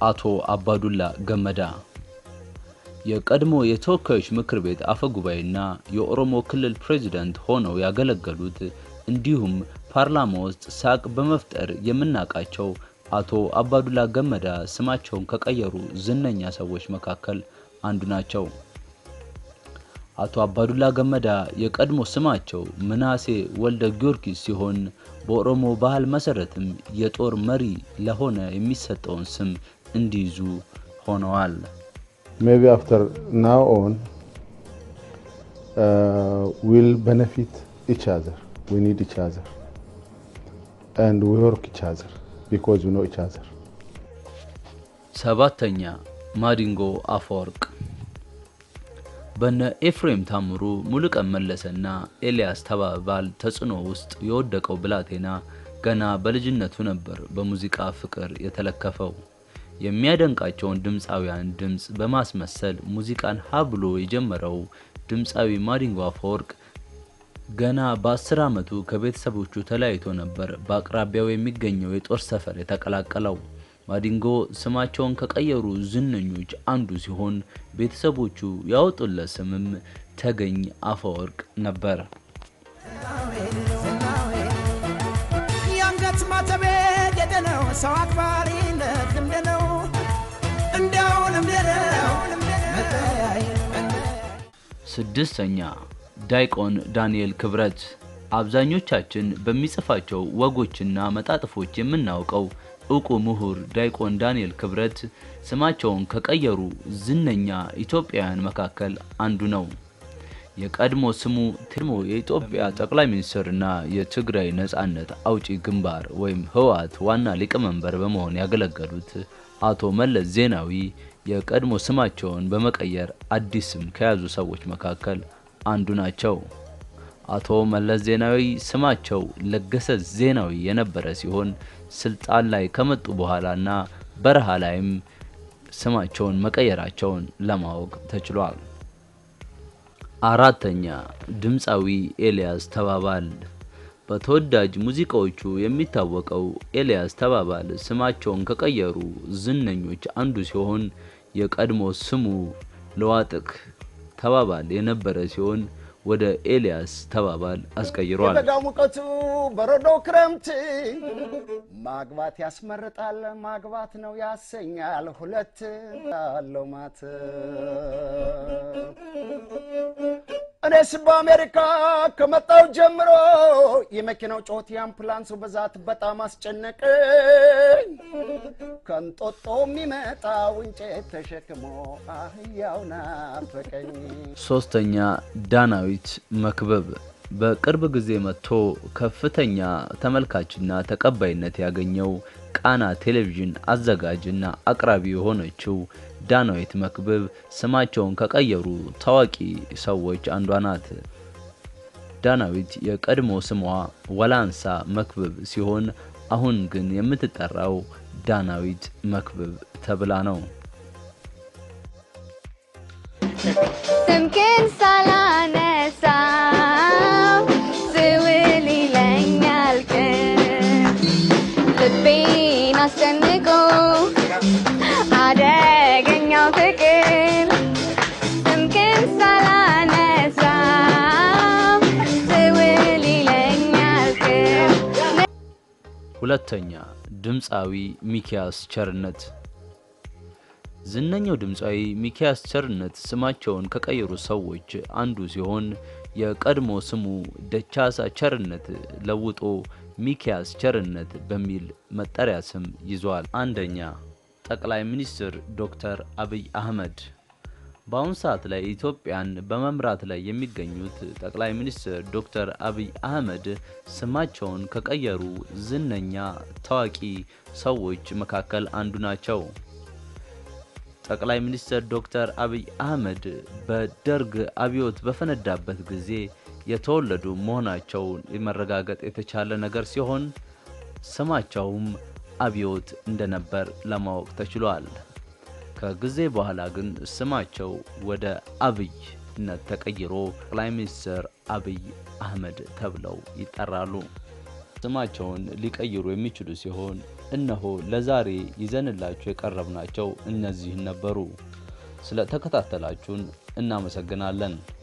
አቶ አባዱላ ገመዳ የቀድሞ የተወካዮች ምክር ቤት አፈ ጉባኤና የኦሮሞ ክልል ፕሬዝዳንት ሆነው ያገለገሉት እንዲሁም ፓርላማ ውስጥ ሳቅ በመፍጠር የምናውቃቸው አቶ አባዱላ ገመዳ ስማቸውን ከቀየሩ ዝነኛ ሰዎች መካከል አንዱ ናቸው። አቶ አባዱላ ገመዳ የቀድሞ ስማቸው ምናሴ ወልደ ጊዮርጊስ ሲሆን በኦሮሞ ባህል መሰረትም የጦር መሪ ለሆነ የሚሰጠውን ስም እንዲይዙ ሆነዋል። maybe after now on uh, we'll benefit each other. We need each other. And we work each other because we know each other. ሰባተኛ ማዲንጎ አፈወርቅ በነ ኤፍሬም ታምሩ፣ ሙሉቀን መለሰና ኤልያስ ተባባል ተጽዕኖ ውስጥ የወደቀው ብላቴና ገና በልጅነቱ ነበር በሙዚቃ ፍቅር የተለከፈው። የሚያደንቃቸውን ድምፃውያን ድምፅ በማስመሰል ሙዚቃን ሀ ብሎ የጀመረው ድምፃዊ ማዲንጎ አፈወርቅ ገና በአስር ዓመቱ ከቤተሰቦቹ ተለያይቶ ነበር በአቅራቢያው የሚገኘው የጦር ሰፈር የተቀላቀለው። ማዲንጎ ስማቸውን ከቀየሩ ዝነኞች አንዱ ሲሆን ቤተሰቦቹ ያወጡለት ስምም ተገኝ አፈወርቅ ነበር። የአንገት ማተቤ ጌጤ ነው፣ ሰው አክባሪነት ልምድ ነው፣ እንዲያው ልምድ ነው መለያየት ስድስተኛ ዳይቆን ዳንኤል ክብረት አብዛኞቻችን በሚጽፋቸው ወጎችና መጣጥፎች የምናውቀው እውቁ ምሁር ዳይቆን ዳንኤል ክብረት ስማቸውን ከቀየሩ ዝነኛ ኢትዮጵያውያን መካከል አንዱ ነው። የቀድሞ ስሙ ቴሞ የኢትዮጵያ ጠቅላይ ሚኒስትርና የትግራይ ነጻነት አውጪ ግንባር ወይም ህወሓት ዋና ሊቀመንበር በመሆን ያገለገሉት አቶ መለስ ዜናዊ የቀድሞ ስማቸውን በመቀየር አዲስ ስም ከያዙ ሰዎች መካከል አንዱ ናቸው። አቶ መለስ ዜናዊ ስማቸው ለገሰ ዜናዊ የነበረ ሲሆን ስልጣን ላይ ከመጡ በኋላና በረሃ ላይም ስማቸውን መቀየራቸውን ለማወቅ ተችሏል። አራተኛ ድምፃዊ ኤልያስ ተባባል በተወዳጅ ሙዚቃዎቹ የሚታወቀው ኤልያስ ተባባል ስማቸውን ከቀየሩ ዝነኞች አንዱ ሲሆን የቀድሞ ስሙ ለዋጥቅ ተባባል የነበረ ሲሆን ወደ ኤልያስ ተባባል አስቀይሯል። የበጋ ሙቀቱ በረዶ ክረምት ማግባት ያስመርጣል፣ ማግባት ነው ያሰኛል። ሁለት አለው ማት እኔስ በአሜሪካ ከመጣው ጀምሮ የመኪናው ጮት የአምቡላንሱ ብዛት በጣም አስጨነቀኝ። ከንጦጦ የሚመጣው እንጨት ተሸክሞ አህያው ናፈቀኝ። ሶስተኛ ዳናዊት መክበብ በቅርብ ጊዜ መጥቶ ከፍተኛ ተመልካችና ተቀባይነት ያገኘው ቃና ቴሌቪዥን አዘጋጅና አቅራቢ የሆነችው ዳናዊት መክብብ ስማቸውን ከቀየሩ ታዋቂ ሰዎች አንዷ ናት። ዳናዊት የቀድሞ ስሟ ወላንሳ መክብብ ሲሆን አሁን ግን የምትጠራው ዳናዊት መክብብ ተብላ ነው። ስምክን ሳላነሳው ስውል ይለኛል ቀን ልቤን አስጨንቆ አደገኛው ፍቅር ስምክን ሳላነሳው ስውል ይለኛል ቀን ሁለተኛ ድምፃዊ ሚኪያስ ቸርነት ዝነኛው ድምፃዊ ሚኪያስ ቸርነት ስማቸውን ከቀየሩ ሰዎች አንዱ ሲሆን የቀድሞ ስሙ ደቻሳ ቸርነት ለውጦ ሚኪያስ ቸርነት በሚል መጠሪያ ስም ይዟል። አንደኛ ጠቅላይ ሚኒስትር ዶክተር አብይ አህመድ በአሁኑ ሰዓት ላይ ኢትዮጵያን በመምራት ላይ የሚገኙት ጠቅላይ ሚኒስትር ዶክተር አብይ አህመድ ስማቸውን ከቀየሩ ዝነኛ ታዋቂ ሰዎች መካከል አንዱ ናቸው። ጠቅላይ ሚኒስትር ዶክተር አብይ አህመድ በደርግ አብዮት በፈነዳበት ጊዜ የተወለዱ መሆናቸውን መረጋገጥ የተቻለ ነገር ሲሆን ስማቸውም አብዮት እንደነበር ለማወቅ ተችሏል። ከጊዜ በኋላ ግን ስማቸው ወደ አብይነት ተቀይሮ ጠቅላይ ሚኒስትር አብይ አህመድ ተብለው ይጠራሉ። ስማቸውን ሊቀይሩ የሚችሉ ሲሆን እነሆ ለዛሬ ይዘንላችሁ የቀረብናቸው እነዚህን ነበሩ። ስለ ተከታተላችሁን እናመሰግናለን።